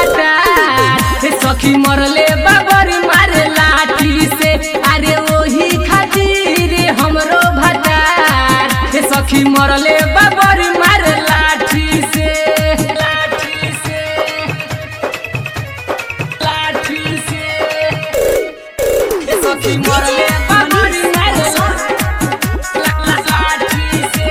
भटार हे सखी मरले बाबर मारे लाठी से अरे वही खातिर हमरो भटार हे सखी मरले बाबर मारे लाठी से लाठी से लाठी से हे सखी मरले बाबर मारे ला- लाठी से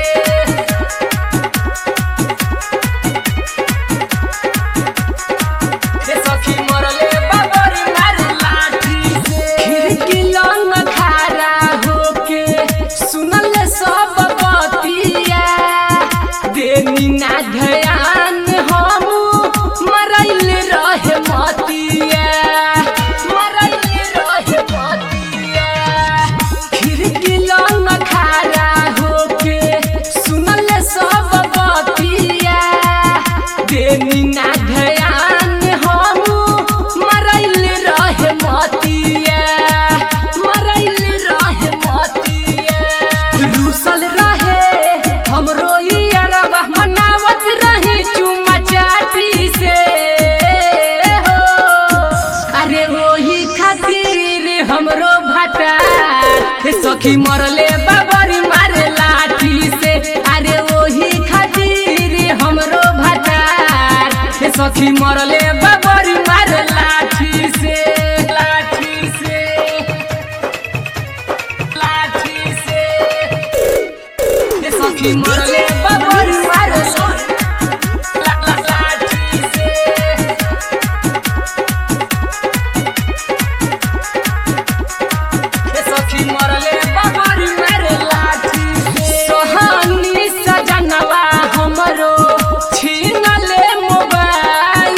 हे सखी मरले बाबर मारे लाठी से खिड़की लंग खड़ा होके सुनल सब बतिया देनी ना ध्यान हम मरैल रहे मतिया मरैल रहे मतिया खिड़की लंग खड़ा होके सुनल सब बतिया देनी ना ध्यान हम मरैल रहे मतिया मरैल रहे मतिया रूसल रहे हमरो ई अरबा मनावत रही चुमा चाटी से हो अरे वही खातिर हमरो भटार हे सखी मरले बाबरी मारे लाठी से अरे वही खातिर हमरो भटार हे सखी मरले बाबरी मारे लाठी से लाठी से लाठी से हे सखी मरले बाबरी मारे ला- ला- लाठी से हे सखी मरले बाबरी मेरे लाठी सोहानी सजनवा हमरो छीनले मोबाइल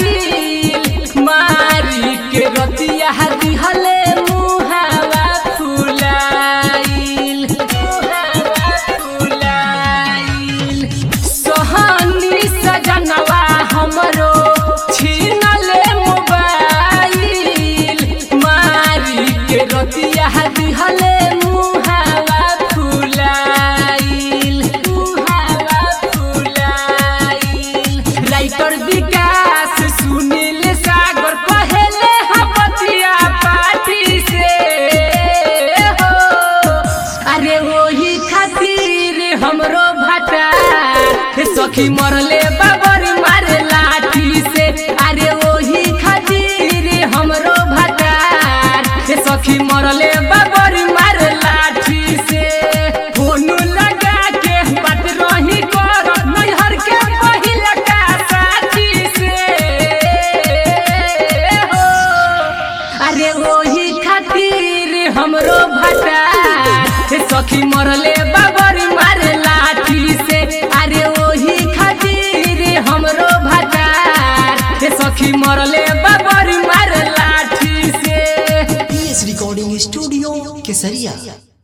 मारी के रतिया दिहले मुहावा फुलाइल मुहावा फुलाइल सोहानी सजनवा हमरो छीनले मोबाइल मारी के रतिया दिहले मुहावा फुलाइल मुहावा फुलाइल राइटर विकास सुनील सागर पहले हपतिया पार्टी से हो अरे वही खातिर हमरो भटार हे सखी मरले बाबर मारे लाठी से अरे वही खातिर हमरो भटार हे सखी मरले बाबर मारे लाठी से फोन लगा के बात रही कर नैहर के पहिला का साथी से हो अरे वही खातिर हमरो भटार हे सखी मरले बाबर मारे लाठी से अरे वही खातिर हमरो भटार हे सखी मरले बाबर मारे लाठी से पीएस रिकॉर्डिंग स्टूडियो केसरिया